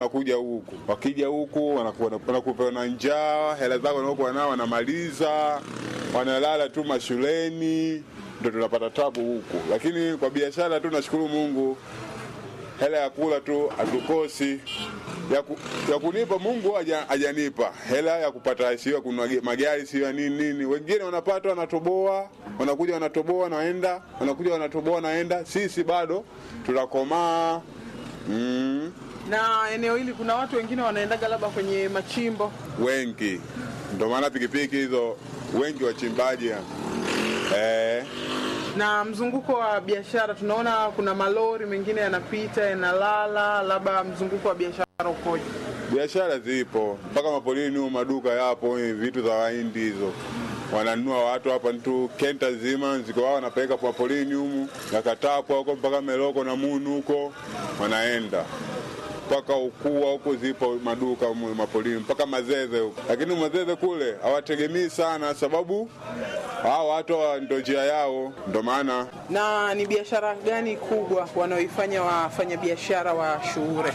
wanakuja huku, wakija huku wanakuwa- wanakupa na njaa, hela zako wanaokuwa nao wanamaliza, wanalala tu mashuleni, ndo tunapata tabu huku. Lakini kwa biashara tu nashukuru Mungu, hela ya kula tu hatukosi ya, ku, ya kunipa Mungu haja- hajanipa hela ya kupata, sio ya kununua ge- magari, sio ya nini nini. Wengine wanapata wanatoboa, wanakuja wanatoboa, wanaenda, wanakuja wanatoboa, wanaenda. Sisi bado tunakomaa mm, Na eneo hili kuna watu wengine wanaendaga labda kwenye machimbo. wengi, ndio maana pikipiki hizo wengi wachimbaji eh, Na mzunguko wa biashara tunaona kuna malori mengine yanapita yanalala, labda mzunguko wa biashara ukoje? biashara zipo mpaka mapolini huko, maduka yapo, eh, vitu za wahindi hizo wananunua watu hapa tu kenta zima ziko wao wanapeleka kwa polini humu nakatapwa huko mpaka meloko na munu huko wanaenda mpaka ukua huko zipo maduka humu mapolini mpaka mazeze huko, lakini mazeze kule hawategemei sana, sababu hao watu hawa ndo njia yao, ndo maana Na ni biashara gani kubwa wanaoifanya wafanyabiashara wa Shuure?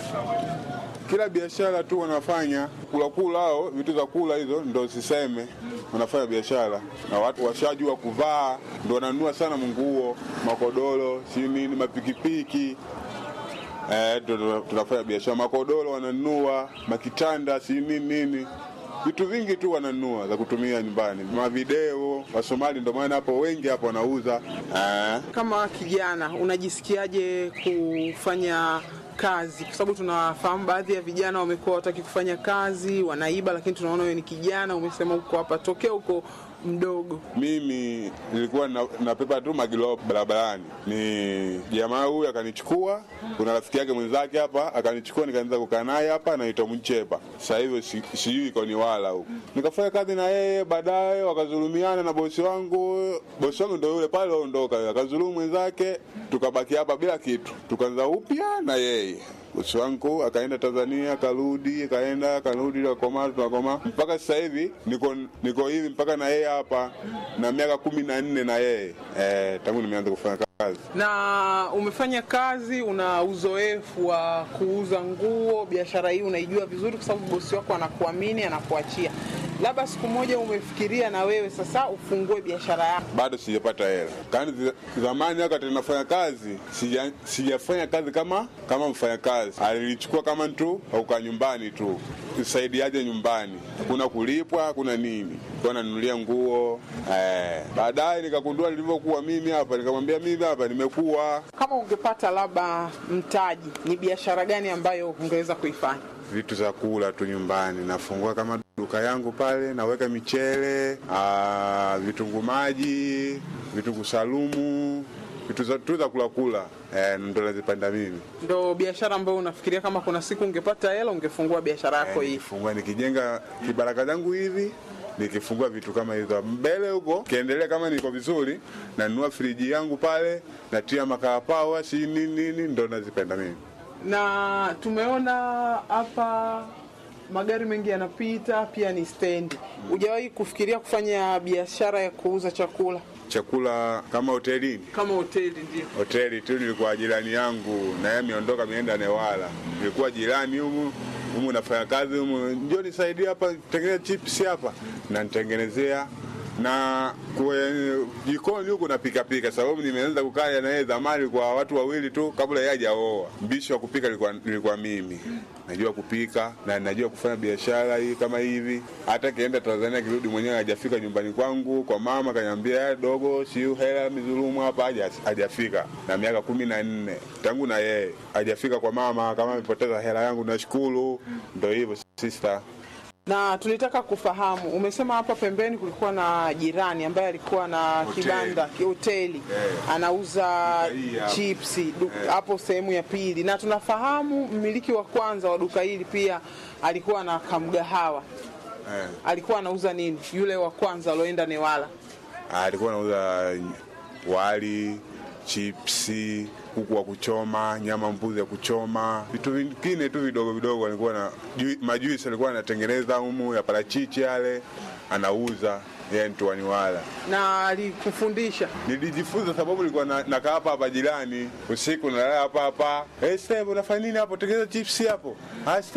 kila biashara tu wanafanya kula kula, hao vitu za kula hizo ndo siseme, wanafanya biashara na watu washajua kuvaa, ndo wananunua sana nguo, makodoro, si nini, mapikipiki eh, ndo ndo tunafanya biashara. Makodoro wananunua, makitanda, si nini nini, vitu vingi tu wananunua za kutumia nyumbani, mavideo. Wasomali ndo maana hapo wengi hapo wanauza eh. Kama kijana unajisikiaje kufanya kazi? Kwa sababu tunafahamu baadhi ya vijana wamekuwa wataki kufanya kazi, wanaiba, lakini tunaona wewe ni kijana, umesema uko hapa tokea uko mdogo. Mimi nilikuwa na- napepa tu magilo barabarani, ni jamaa huyu akanichukua, kuna rafiki yake mwenzake hapa akanichukua, nikaanza kukaa naye hapa, anaitwa Mchepa. Sasa hivi si- sijui iko ni wala huko, nikafanya kazi na yeye, baadaye wakazulumiana na bosi wangu. Bosi wangu ndo yule pale ondoka, akazulumu mwenzake, tukabaki hapa bila kitu, tukaanza upya na yeye bosi wangu akaenda Tanzania, akarudi, akaenda, akarudi, akakomaa, tunakomaa mpaka sasa hivi niko niko hivi mpaka na yeye hapa na miaka kumi na nne na yeye eh, tangu nimeanza kufanya kazi. Na umefanya kazi, una uzoefu wa kuuza nguo. Biashara hii unaijua vizuri, kwa sababu bosi wako anakuamini, anakuachia. Labda siku moja umefikiria na wewe sasa ufungue biashara yako. Bado sijapata hela. Kani zi- zamani wakati nafanya kazi sija, sijafanya kazi kama kama mfanyakazi, alilichukua kama tu auka nyumbani tu kusaidiaje nyumbani, hakuna kulipwa, hakuna nini, kwa nanunulia nguo eh. Baadaye nikagundua nilivyokuwa mimi hapa, nikamwambia mimi hapa nimekuwa Kama ungepata labda mtaji, ni biashara gani ambayo ungeweza kuifanya? vitu za kula tu nyumbani, nafungua kama duka yangu pale, naweka michele, ah, vitunguu maji, vitunguu salumu, vitu za- tu za kula kula, eh, ndo nazipanda mimi. Ndo biashara ambayo unafikiria kama kuna siku ungepata hela ungefungua biashara yako hii? Nikifungua nikijenga kibaraka zangu hivi nikifungua vitu kama hizo mbele huko, kiendelea kama niko vizuri, nanunua friji yangu pale, natia makaa pawa, si nini nini, ndo nazipenda mimi. na tumeona hapa magari mengi yanapita, pia ni stendi. Hujawahi kufikiria kufanya biashara ya kuuza chakula Chakula kama hotelini kama hoteli? Ndio. hoteli tu nilikuwa jirani yangu na yeye ameondoka ameenda Newala. Nilikuwa jirani humu humu nafanya kazi humu, njoo nisaidie hapa tengeneza chips hapa, na nitengenezea na kwe, jikoni huku napika pika, sababu nimeanza kukaa na yeye zamani kwa watu wawili tu kabla yeye hajaoa. Mbishi wa kupika nilikuwa, nilikuwa mimi najua kupika na najua kufanya biashara hii kama hivi. Hata kienda Tanzania kirudi mwenyewe hajafika nyumbani kwangu kwa mama, kaniambia "Eh, dogo, siu hela mizulumu hapa, haja- hajafika na miaka kumi na nne tangu na yeye hajafika kwa mama, kama amepoteza hela yangu nashukuru. Ndo hivyo sister. Na tulitaka kufahamu, umesema hapa pembeni kulikuwa na jirani ambaye alikuwa na Hoteli. kibanda ki- hoteli Eh. anauza hii hapa. chipsi du- hapo sehemu ya pili, na tunafahamu mmiliki wa kwanza wa duka hili pia alikuwa na kamgahawa. Eh. Alikuwa anauza nini yule wa kwanza alioenda Newala? alikuwa anauza wali, chipsi, kuku wa kuchoma, nyama mbuzi ya kuchoma, vitu vingine tu vidogo vidogo. Alikuwa na ju- majuisi alikuwa anatengeneza humu ya parachichi yale anauza yeye mtuani wala. na alikufundisha Nilijifunza sababu nilikuwa na- nakaa hapa hapa jirani usiku nalala hapa hapa. Eh, Steve unafanya nini hapo? Tengeneza chipsi hapo. Ah, Steve